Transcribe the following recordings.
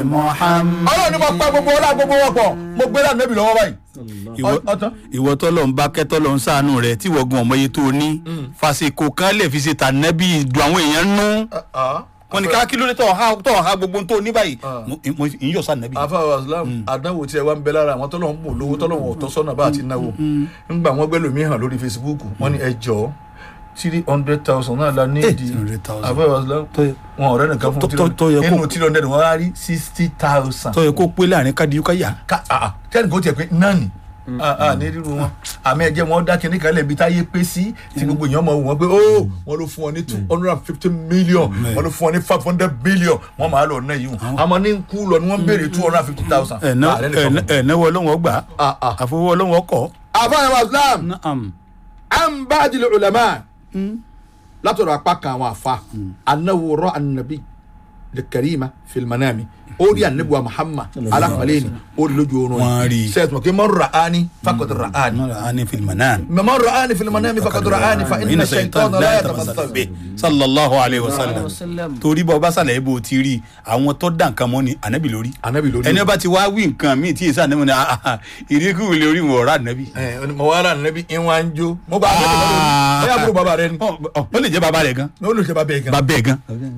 Muhammad. ọlọ́run ni mo pa gbogbo ọlá gbogbo wọn pọ̀ mo gbé láti nẹ́bí lọ́wọ́ báyìí. ìwọ ọtán. ìwọ tọ́lọ̀ ń bá kẹ́tọ́ lọ ń sàánú rẹ̀ tí wọ́n gun ọmọ yẹn tó ní fàṣekò kan lè fi ṣe tànẹ́bí dùn àwọn èèyàn nú wọn ni ká kí ló dé tọ̀ ha tọ̀ ha gbogbo tó ní báyìí Ah. mo mo ń yọ̀ sànẹ́bí. àfàwọ̀ islam àdánwò tí ẹ wá ń bẹ lára àwọn tọ́lọ̀ ń bò lówó tọ́lọ̀ wọn ò tọ́ sọ́nà bá àti náwó ńgbà wọn gbẹ́ lómi hàn lórí facebook wọn ni ẹ jọ three hundred thousand náà la ní ìdí 800,000. àfàwọ̀ islam Tó- wọn ọ̀rẹ́ nìkan fún tó- tó- tó yẹ kó- nínú three hundred wọn á rí sixty thousand. tọ́ yẹ kó pé láàrin kádìyú káyà. tẹ́nì kò tiẹ̀ pé náà ni Ah, ah, ní rírun wọn àmì ẹ̀jẹ̀ wọn dá kinní kan lẹ́bi táyé pé sí tí gbogbo èèyàn mọ̀ wọ́n pé ó wọn ló fún ọ ní two hundred and fifty million wọn ló fún ọ ní five hundred billion wọn máa lọ náà yìí wọn àmọ́ ní kú lọ ni wọ́n béèrè two hundred and fifty thousand. ẹ̀ẹ́nẹ́wọ́ ọlọ́wọ́ gbà Ah, ah. àfọwọ́ ọlọ́wọ́ kọ́. àfáàní islam Naam. an bá àdìlẹ̀ ulama látọ̀dọ̀ apá kan àwọn àfa anáwó rọ anabi lè kẹrìmà fìlmánàmì ó rí anabi wa muhammad alákọ̀ọ́lẹ́ ni ó rí lójú oorun Wọ́n rí. sẹ́ẹ̀tì mọ̀ kí mọ̀ rà á ní fakọ̀tì rà á ní. ani filmanan. من رآني في المنام فقد رآني فإن الشيطان لا يتمثل به sallallahu alayhi wa sallam torí bá ọba sàlẹ̀ ibo ti rí àwọn tó dá nǹkan mọ́ ni ànábì lórí Ànábì lórí. ẹni ọba ti wá wí nǹkan míì tí èsì ànábì ni ah, ah, ìríkù lórí wọn ọ̀rá ànábì. ẹ mo wá rà níbi ìwọ̀n ń jó mo bá a bẹ́ẹ̀ lọ́dọ̀ ẹ àbúrò bàbá rẹ ni Ọ- ọ- ó lè jẹ́ bàbá rẹ̀ gan ní olùsè bàbá yẹn gan. bàbá ẹ̀ gan.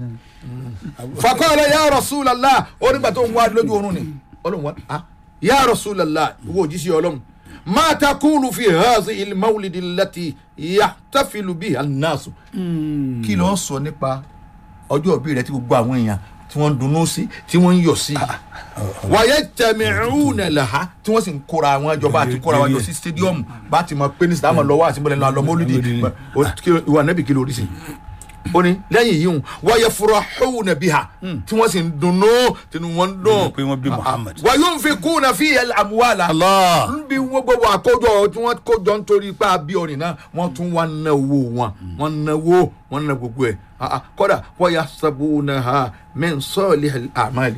fakọ́lẹ̀ ya rasulallah ó nígbà tó ń wá lójú oorun ni ọlọ́run wá ah ya rasulallah ìwọ òjíṣẹ́ ọlọ́run ma takulu fi hazi ilmawulidi lati yahtafilu bi annasu. kí ló ń sọ nípa ọjọ́ òbí rẹ tí gbogbo àwọn èèyàn tí wọ́n ń dunnú sí tí wọ́n ń yọ̀ sí wàyẹ tẹmẹrún lẹ́ha tí wọ́n sì ń kóra àwọn ìjọba àti kóra àwọn jọ sí stadium bá ti mọ pé ní sàmà lọ́wọ́ àti mọ́lẹ́ lọ́wọ́ mọ́lídìí ìwà nẹ́bì kí ló rí sí ó ní lẹ́yìn yìí wàyẹ fúra hóun nàbí ha tí wọ́n sì ń dunnú tinú wọn ń dùn pé wọ́n bí Muhammad. wàyẹ ń fi kú na fi yẹn àmúwàlà Allah. ń bí wọ́n gbogbo àkójọ tí wọ́n kójọ nítorí pé àbí ọ̀rìn náà wọ́n tún wá ná owó wọn wọ́n ná owó wọ́n ná gbogbo ẹ̀ kọ́dà wọ́n yà sábò náà ha mẹ́ sọ́ọ̀lì àmàlì